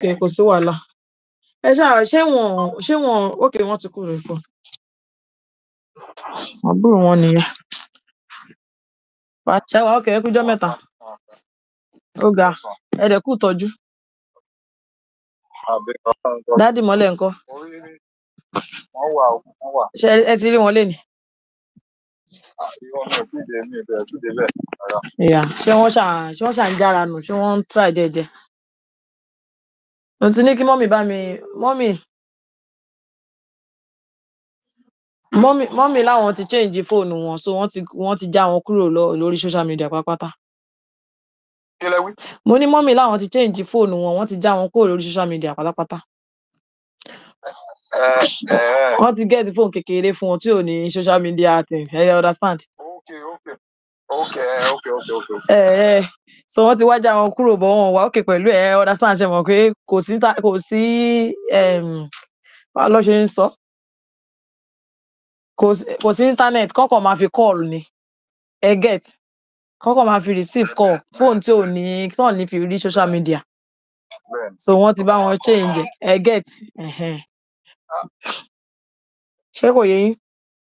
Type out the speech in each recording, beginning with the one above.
ok kò sí wàhálà ẹ ṣáà ṣé wọn ṣé wọn ok wọn ti kúrò fún àbúrò wọn nìyẹn ṣé wàá ok ẹ kújọ mẹ́ta ó ga ẹ dẹ̀ kú tọ́jú dádì mọ́lẹ̀ ńkọ́ wọ́n wà ó, wọ́n wà. ṣé ẹ ti rí wọn lénìí Irọ́ mi ò tíì dé mi ò bẹ̀rẹ̀ tíì dé bẹ́ẹ̀. Rárá. ìyá ṣé wọn ṣà ṣé wọn ṣà ń jára nù ṣé wọn ń try jẹjẹ mo ti ní kí mọ́mì bá mi mọ́mì mọ́mì mọ́mì láwọn ti change fóònù wọn so wọ́n ti wọ́n ti já wọn kúrò lọ lórí social media pátápátá Kí lẹ wí? mo ní mọ́mì láwọn ti change fóònù wọn wọ́n ti já wọn kúrò lórí social media pátápátá Ẹ ẹ wọ́n ti get fóònù kékeré fún wọn tí ò ní social media things ẹ understand okay okay okay okay okay okay. ẹ ẹ so wọ́n ti wá já wọn kúrò bọ́ wọn wá òkè pẹ̀lú ẹ understand ṣe mọ̀ pé kò sí ta- kò sí um, báwo ló ṣe ń sọ kò sí kò sí internet kọ́kọ́ máa fi call ni ẹ get kọ́kọ́ máa fi receive call fóònù tí ò ní tí ò ní fi rí social media Bẹ́ẹ̀ni. so wọ́n ti bá wọn change ẹ ẹ get ẹhẹn. ṣé kò yé yín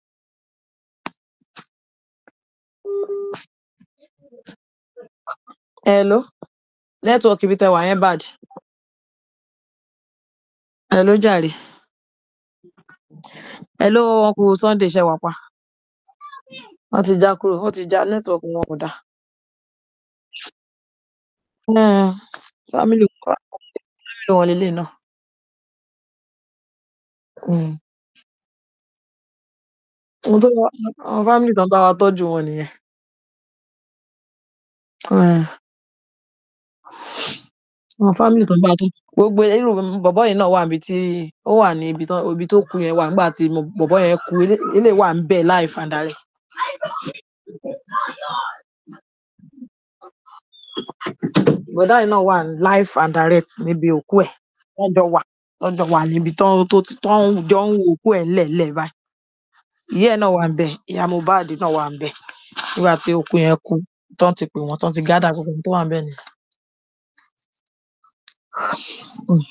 hello network ibi tẹ wà yẹn bad hello jàre hello uncle sunday ṣe wà pa wọ́n ti já kúrò wọ́n ti já network wọn kò dáa um, family family wọn lélẹ̀ náà um, ohun tó wà- àwọn family tó ń bá wa tọ́jú wọn nìyẹn um, àwọn family tó ń bá wa tọ́jú gbogbo irú bọ̀bọ́ yìí náà wà níbi tí ó wà ní ibi tó ibi tó kú yẹn wà nígbà tí mo- bọ̀bọ́ yẹn kú ilé- ilé wà ń bẹ̀ live and direct bọ̀dá yìí náà wà live and direct níbi òkú ẹ̀ wọ́n jọ wà wọ́n jọ wà níbi tó tó tó ń jọ ń wo òkú ẹ̀ ńlẹ̀ńlẹ̀ báyìí ìyá ẹ̀ náà wà ń bẹ̀ ìyá mohbad náà wà ń bẹ̀ nígbà tí òkú yẹn kú tó ń ti pè wọ́n tó ń ti gádà gbogbo ohun tó wà ń bẹ̀ nìyẹn. um,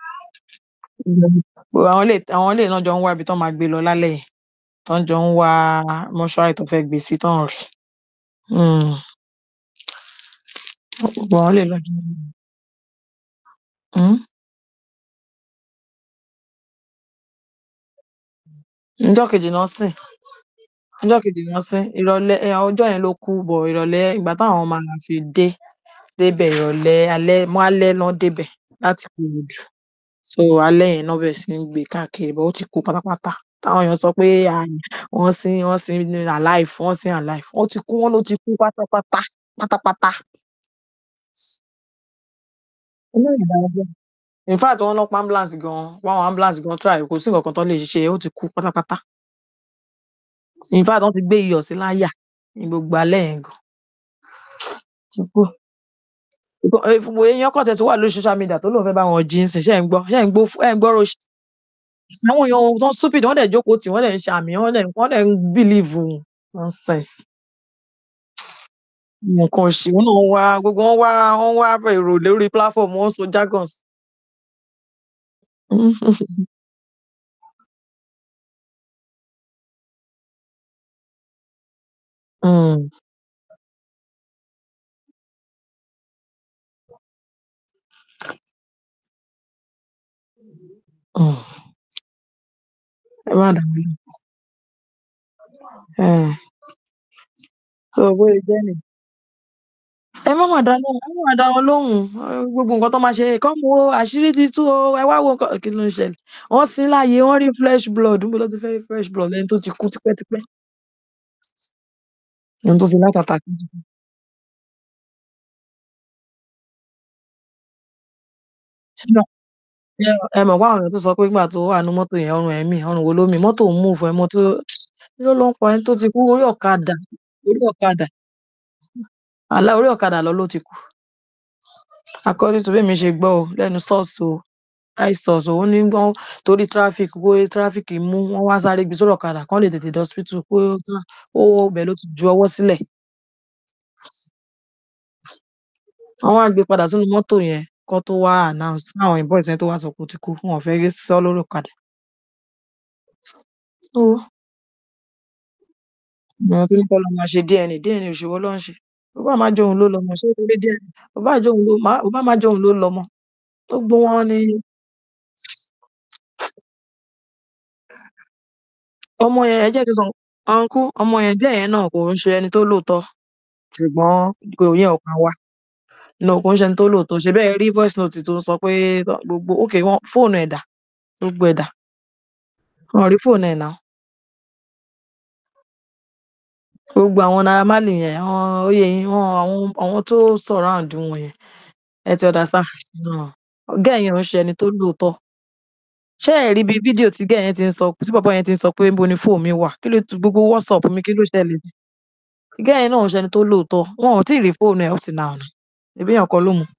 gbogbo àwọn ilé àwọn ilé náà jọ ń wá ibi tó máa gbé lọ lálẹ́ yìí tó ń jọ ń wá mọ́ṣúárì tó fẹ́ gbé sí tó ń rí um, gbogbo àwọn ilé náà jọ ń um, níjọ́ kejì náà sìn níjọ́ kejì náà sìn ìrọ̀lẹ́ ẹ, ọjọ́ yẹn ló kú bọ̀ ìrọ̀lẹ́ ìgbà táwọn máa fi dé débẹ̀ ìrọ̀lẹ́ alẹ́ mọ́ alẹ́ náà débẹ̀ láti Ìkòròdú so alẹ́ yẹn náà bẹ̀rẹ̀ sí ń gbé káàkiri bọ̀ ó ti kú pátápátá táwọn èèyàn sọ pé à, wọ́n sin wọ́n sin ní alive wọ́n sin alive wọ́n ti kú wọ́n ló ti kú pátápátá pátápátá. inú ìdá ọjọ́ in fact wọ́n lọ pa ambulance gan wọ́n àwọn ambulance gan try kò sí nǹkan kan tó lè ṣe ó ti kú pátápátá in fact wọ́n ti gbé iyọ̀ sí láyà ní gbogbo alẹ́ yẹn gan ti kú. Ìkọ- eh, fún- èèyàn kan tẹ̀ tó wà lórí social media tó lóun fẹ́ bá wọn jí ń sìn ṣe ń gbọ́ ṣe ń gbọ́ ẹ ń gbọ́ ro àwọn èèyàn tó stupid wọ́n dẹ̀ jókòó tì wọ́n dẹ̀ ń ṣàmì wọ́n dẹ̀ wọ́n dẹ̀ ń believe nonsense nǹkan ṣe wọn náà wá gbogbo wọn wá wọn wá èrò lórí platform wọn sọ jargons. Mm, mm. ẹ má dà mí lóhùn. Eh, so bóyá jẹ́ nìyẹn. ẹ má mà dá lóhùn ẹ má mà dá wọn lóhùn Eh, gbogbo nǹkan tó máa ṣe kọ́ mo àṣírí ti tú o ẹ wá wo nǹkan kí ló ń ṣẹlẹ̀ wọ́n sin láàyè wọ́n rí fresh blood níbo ló ti fẹ́ rí fresh blood lẹ́ni tó ti kú tipẹ́tipẹ́ ẹni tó ti látàtà kú. Ṣé ẹ ẹ mọ̀ pé àwọn èèyàn tó sọ pé nígbà tó wà nínú mọ́tò yẹn ọrùn ẹ̀ mì ọrùn wo ló mì mọ́tò ń move ẹ mọ́tò kí ló ló ń pa ẹni tó ti kú orí ọ̀kadà orí ọ̀kadà àlá orí ọ̀kadà lọ ló ti kú according to bí mi ṣe gbọ́ o lẹ́nu source o high source o ó ní wọ́n torí traffic kó traffic mú wọ́n wá sáré gbé sórí ọ̀kadà kán lè tètè dé hospital kó tra- ó bẹ̀ ló ti ju ọwọ́ sílẹ̀ wọ́n wá gbé padà sínú mọ́tò yẹn kọ́ tó wá announce káwọn boys yẹn tó wá sọ pé ó ti kú wọn ò fẹ́ rí sọ lórí ọ̀kadà. So àwọn tó ní kọ́ lọ máa ṣe DNA DNA òṣèwọ ló ń ṣe ó bá máa jóun ló lọmọ ṣé torí DNA ó bá jóun ló má ó bá máa jóun ló lọmọ gbogbo wọn ni ọmọ yẹn ẹ jẹ́ kí n sọ ọ̀nkú ọmọ yẹn jẹ́ yẹn náà kò ń ṣe ẹni tó lóòótọ́ ṣùgbọ́n kò yẹn ò kàn wá no kò ń ṣe ẹni tó lóòótọ́ ṣe bẹ́ẹ̀ rí voice note tó ń sọ pé tọ́- gbogbo ok wọn fóònù ẹ̀ dà gbogbo ẹ̀ dà wọn rí fóònù ẹ̀ náà gbogbo àwọn Naira Marley yẹn àwọn oyè yín wọn àwọn àwọn tó surround wọn yẹn ẹ ti understand náà gẹ́ẹ̀ yẹn ò ń ṣe ẹni tó lóòótọ́ ṣé ẹ rí bí fídíò tí gẹ́ẹ̀ yẹn ti ń sọ tí bàbá yẹn ti ń sọ pé níbo ni fóònù mi wà kí ló tu gbogbo WhatsApp mi kí ló ṣẹlẹ̀ gẹ́ẹ̀ yẹn náà ò ń ṣe ẹni tó lóòótọ́ wọn ò tí ì rí fóònù ẹ̀ up till now náà ẹbí yẹn kọ́ ló mú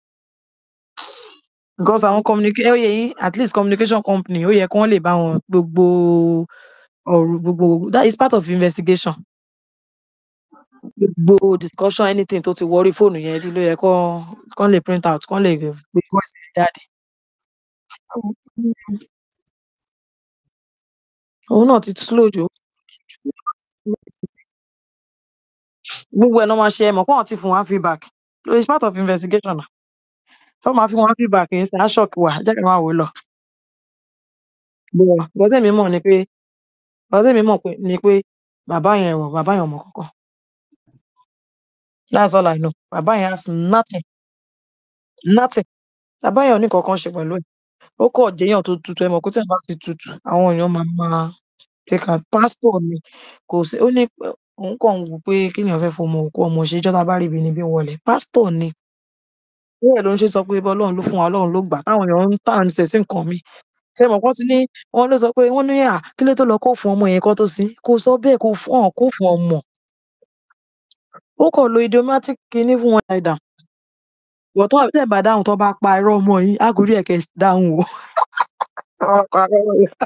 because àwọn communication ó yẹ yín at least communication company ó yẹ kí wọ́n lè bá wọn gbogbo ọ̀rọ̀ gbogbo that is part of investigation gbogbo discussion anything tó ti wọrí fóònù yẹn rí ló yẹ kó kán lè print out kán lè gbé voice yẹn jáde òun náà ti slow jù gbogbo ẹ̀ náà máa ṣe ẹ mọ̀ kó wọn ti fún wa feedback so it's part of investigation na tó máa fi wọn feedback yẹn sí ashok wà jẹ́ kí n máa wò ó lọ bọ̀ gbọ́dọ̀ mi mọ̀ ni pé gbọ́dọ̀ mi mọ̀ pé ni pé bàbá yẹn wọ̀ bàbá yẹn ò mọ̀ kankan that's all I know bàbá yẹn has nothing nothing bàbá yẹn ò ní kankan ṣe pẹ̀lú ẹ̀ ó kọ̀ jẹ́yàn tó tutù ẹ mọ̀ pé tí wọ́n bá ti tutù àwọn èèyàn máa máa take out pastor ni kò sí ó ní pé òun kàn ń wò pé kí ni ọ̀fẹ́ fọmọ òkú ọmọ ṣe jọ́ta bá rí ibi níbí wọlé pastor ni bẹ́ẹ̀ ló ń ṣe sọ pé ibà ọlọ́run ló fún wa ọlọ́run ló gbà táwọn èèyàn ń tà ń ṣẹ̀ sí nǹkan mi ṣe mọ̀ kọ́ ti ní wọ́n ló sọ pé wọ́n ní à kí ló tó lọ kó fún ọmọ yẹn kó tó sí kó sọ bẹ́ẹ̀ kó fún ọ̀ kó fún ọmọ ó kàn lo idiomatic kinní fún wọn ẹ̀dà wọ́n tó tẹ̀ bá dáhùn tó bá pa irọ́ ọmọ yìí àgórí ẹ̀kẹ́ dáhùn o Wọ́n bá parọ́ ọmọ yìí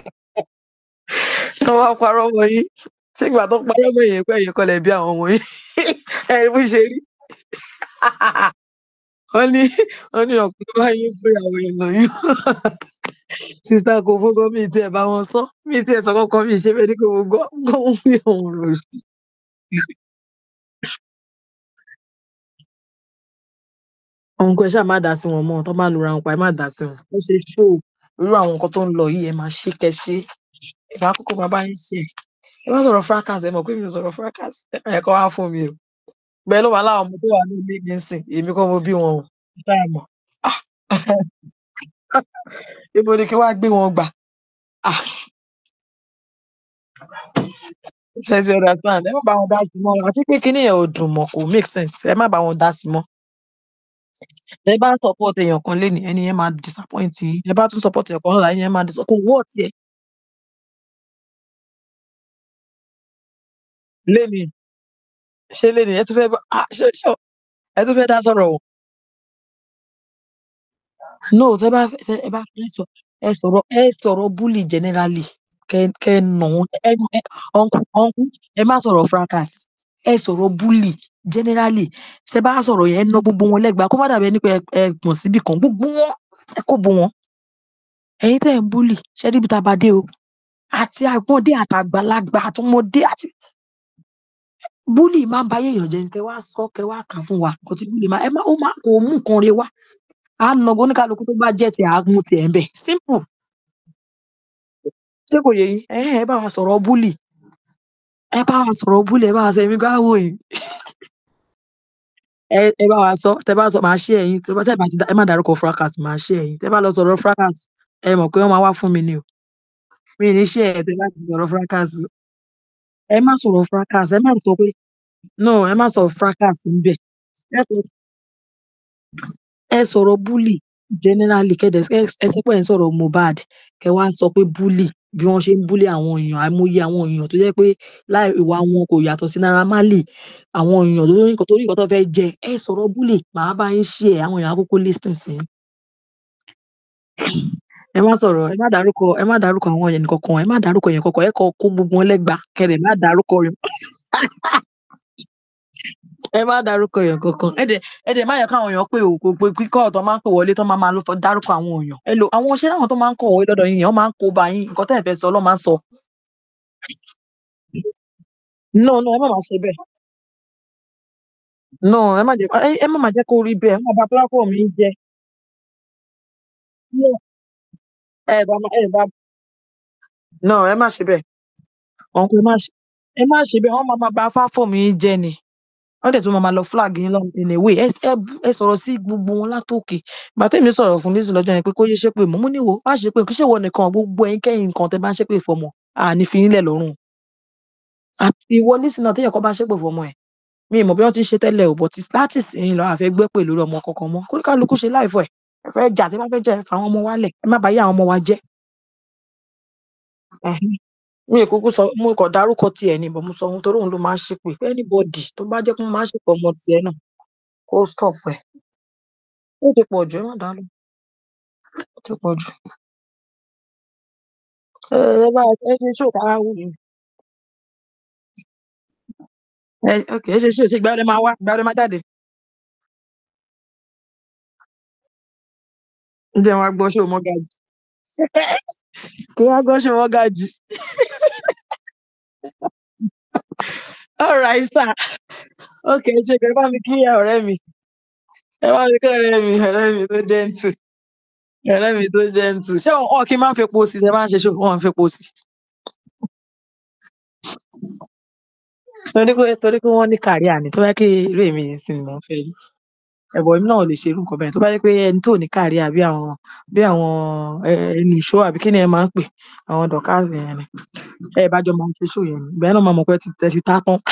tó bá parọ́ ọmọ yìí sígbà tó parọ́ ọmọ yìí pé èyí kọlẹ̀ bí àwọn ọmọ yìí ẹ̀rí bó ṣe rí wọ́n ní wọ́n ní ọ̀pọ̀ bá yín pé àwọn èèyàn lóyún sista kò fọkọ mi tiẹ̀ bá wọn sọ mi tiẹ̀ sọ kọ́kọ́ mi ṣe fẹ́ ní kò mo gbọ́ gbọ́ ohun mi òun rò sí. òun kò ẹ ṣáà má dá sí wọn mọ́ tó bá lura wọn pa ẹ má dá sí wọn ó ṣe ṣó irú àwọn nǹkan tó ń lọ yìí ẹ máa ṣe kẹṣe ìbá kókó bàbá yín ṣe ẹ má sọ̀rọ̀ fracas ẹ mọ̀ pé mi ò sọ̀rọ̀ fracas ẹ má yẹ kó wá fún mi o bẹ́ẹ̀ ló wà láwọn ọmọ tó wà ní ilé mi ń sìn èmi kọ́ mo bí wọn o ṣáà mọ̀ Ah! ibo ni kí wàá gbé wọn gbà Ah! ṣe ti understand ẹ má bá wọn dá sí mọ́ àti pé kíní yẹn ò dùn mọ́ kò make sense ẹ má bá wọn dá sí mọ́ ẹ bá support èèyàn kan lénìí ẹni yẹn máa disappoint yín ẹ bá tún support èèyàn kan lọ́la ẹni yẹn máa disappoint kò wọ́ ọ̀tí ẹ lénìí ṣé lénìí ẹ tún fẹ́ bá ah, ṣé ṣé ẹ tún fẹ́ dá sọ̀rọ̀ o no tẹ bá fẹ́ tẹ- ẹ bá fẹ́ sọ ẹ sọ̀rọ̀ ẹ sọ̀rọ̀ bully generally kẹ kẹ nà wọn ẹ ẹ ọ̀nkú ọ̀nkú ẹ má sọ̀rọ̀ fracas ẹ sọ̀rọ̀ bully generally ṣe bá sọ̀rọ̀ yẹn ẹ ná gbogbo wọn lẹ́gbàá kó má dàbí ẹni pé ẹ ẹ gbọ̀n síbì kan gbogbo wọn ẹ kó bo wọn ẹ̀yin tẹ́ ẹ ń bully ṣe níbi tá a bá dé o àti àgbọ̀ndé àtàgbàlagbà àtọmọdé àti bully máa ń ba ayé èèyàn jẹ́ ni kẹ wá sọ kẹ wá kà fún wa kò tí bully máa ẹ má ó má kò mú nǹkan re wá à ń nà oníkálukú tó bá jẹ́ tiẹ̀ á mú tiẹ̀ ń bẹ̀ simple ṣé kò yẹ yín ẹ ẹ bá wa sọ̀rọ̀ bully ẹ bá wa sọ̀rọ̀ bully ẹ bá wa sọ èmi gbá wò yìí ẹ ẹ bá wa sọ tẹ bá sọ màá ṣe ẹ̀yin tẹ bá tẹ bá ti dá ẹ má dárúkọ fracas màá ṣe ẹ̀yin tẹ bá lọ sọ̀rọ̀ fracas ẹ mọ̀ pé wọ́n máa wá fún mi ni o mi ì ní ṣe ẹ tẹ bá ti sọ̀rọ̀ fracas ẹ má sọ̀rọ̀ fracas ẹ má sọ pé no ẹ má sọ fracas níbẹ̀ ẹ kò ẹ sọ̀rọ̀ bully generally kẹdẹ ẹ ẹ sọ pé ẹ ń sọ̀rọ̀ Mohbad kẹ wá sọ pé bully bí wọ́n ṣe ń bully àwọn èèyàn àìmọye àwọn èèyàn tó jẹ́ pé láì ìwà wọn kò yàtọ̀ sí Naira Marley àwọn èèyàn tó ní nǹkan tó ní nǹkan tó fẹ́ jẹ ẹ sọ̀rọ̀ bully màá bá yín ṣe ẹ àwọn èèyàn àkókò listen sí i. ẹ má sọ̀rọ̀ ẹ má dárúkọ ẹ má dárúkọ àwọn èèyàn kankan ẹ má dárúkọ èèyàn kankan ẹ kọ kó gbogbo wọn lẹ́gbàá kẹdẹ má dárúkọ rẹ ẹ má dárúkọ èèyàn kankan ẹ dẹ ẹ dẹ má yẹ káwọn èèyàn pé o kò pé kíkọ́ ọ̀tọ̀ máa ń pè wọlé tó máa máa lọ fọ dárúkọ àwọn èèyàn ẹ lò àwọn ṣé láwọn tó máa ń kọ̀ wọlé lọ́dọ̀ yín yẹn wọ́n máa ń kó ba yín nǹkan tẹ́ ẹ fẹ́ sọ lọ́ máa ń sọ no no ẹ má máa ṣe bẹ́ẹ̀ no ẹ má jẹ́ ẹ ẹ má máa jẹ́ kó rí bẹ́ẹ̀ ẹ má bà platform yín jẹ́ no ẹ bá má- ẹ bá no ẹ má ṣe bẹ́ẹ̀ ọ̀nkú ẹ má ṣe ẹ má ṣe bẹ́ẹ̀ wọ́n máa máa bà platform yín jẹ́ ni wọ́n dẹ̀ tún máa máa lọ flag yín lọ in a way ẹ ẹ ẹ sọ̀rọ̀ sí gbogbo wọn látòkè ìgbà tẹ́mi sọ̀rọ̀ fún Lizzy lọ́jọ́ yẹn pé kó yé ṣépè mọ́ mo ní wo má ṣépè kí ṣèwọ nìkan gbogbo ẹ̀yin kẹ́yìn nǹkan tẹ́ bá ń ṣépè fọmọ àní fi yín lẹ̀ lọ́rùn àti ìwọ Lizzy náà téèyàn kan bá ṣépè fọmọ ẹ̀ mi ì mọ̀ bí wọ́n ti ń ṣe tẹ́lẹ̀ ò but láti sìn lọ àfẹ́ gbé pè lórí ọmọ kankan mọ́ kó kálukú ṣe láìfọ̀ ẹ̀ ẹ fẹ́ jà tí bá fẹ́ jà ẹ fà àwọn ọmọ wa lẹ̀ ẹ má bàa yé àwọn ọmọ wa jẹ́ Ẹhẹ́n. mi ì kúkú sọ mo kàn dárúkọ tiẹ̀ ni but mo sọ ohun torí òun ló máa ń ṣépè anybody tó bá jẹ́ pé wọ́n máa ń ṣépè ọmọ tiẹ̀ náà kó stop ẹ̀ ó ti pọ̀ jù ẹ má dàá lóhùn ó ti pọ̀ jù ẹ ẹ bá ẹ ṣe ṣó kára wù mí ẹ ok ẹ ṣe ṣó ṣe ìgbà wo lẹ máa wá ìgbà wo lẹ máa jáde ǹjẹ́ wọn á gbọ́ ṣó mọ́gàjì kí wọ́n á gbọ́ ṣó mọ́gàjì all right sir ok ṣe kẹ́ ẹ bá mi kí ọ̀rẹ́ mi ẹ bá mi kí ọ̀rẹ́ mi ọ̀rẹ́ mi tó gentle ọ̀rẹ́ mi tó gentle ṣé wọn wọn kì í máa ń fepo sí i ẹ máa ń ṣe ṣó wọn ń fepo sí i torí pé torí pé wọ́n ní kárí àní tó bá yẹ kí eré mi yẹn sì ni mò ń fẹ́ rí ẹ̀bọ̀ èmi náà ò lè ṣe irú nǹkan bẹ́ẹ̀ tó bá yẹ pé ẹni tó ní kárí àbí àwọn bí àwọn ẹ, ẹni ìṣó àbí kí ni ẹ máa ń pè àwọn dọ̀kásì yẹn ni ẹ bá jọ máa ń ṣe ṣó yẹn ni ìgbà yẹn náà máa mọ̀ pé ẹ ti ẹ ti tá tán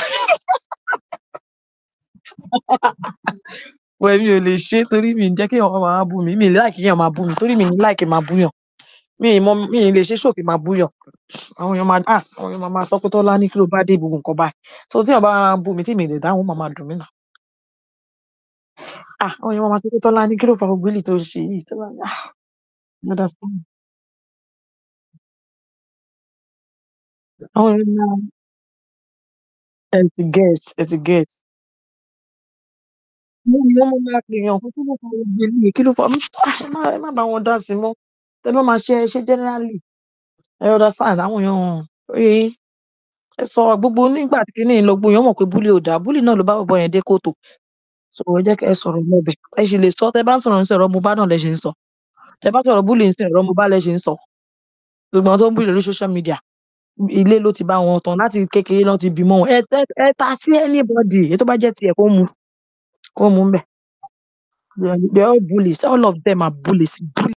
wọ èmi ò lè ṣe é torí mi ì jẹ́ kí èèyàn máa bú mi mi ì láì kí èèyàn máa bú mi torí mi ì láì kí n máa búyàn mi ì mọ mi ì lè ṣe ṣó kí n máa búyàn àwọn èèyàn máa ah àwọn èèyàn máa máa sọ pé tọ́lá ní kí ló bá dé gbogbo nǹkan báyìí so tí èèyàn bá bú mi tí mi ì lè dáhùn ó máa máa dùn mí náà ah àwọn èèyàn máa máa sọ pé tọ́lá ní kí ló fa gbogbo èlì tó ń ṣe yìí tọ́lá ní ah you understand àwọn èèyàn máa ẹ ti get ẹ ti get mo ní wọn máa pè èèyàn kó kí ló fa gbogbo èlì kí ló fa ah ẹ má ẹ má bá wọn dá sí mọ́ tẹ bá máa ṣe ẹ ṣe generally ẹ understand àwọn èèyàn ẹ ẹ sọ gbogbo nígbà tí kìíní lọ gbogbo èèyàn mọ̀ pé búlì ò dáa búlì náà ló bá bọ̀bọ̀ yẹn dé kòtò so ẹ jẹ́ kí ẹ sọ̀rọ̀ lọ́bẹ̀ ẹ sì lè sọ tẹ bá ń sọ̀rọ̀ ń sọ̀rọ̀ mo bá náà lẹ ṣe ń sọ tẹ bá sọ̀rọ̀ búlì ń sọ̀rọ̀ mo bá lẹ ṣe ń sọ gbogbo àwọn tó ń búlì lórí social media ilé ló ti bá wọn tán láti kékeré náà ti bímọ wọn ẹ ẹ ẹ ta sí anybody èyí tó bá jẹ́ tiẹ̀ kó mu kó mu ń bẹ̀ they are all bullies all of them are bullies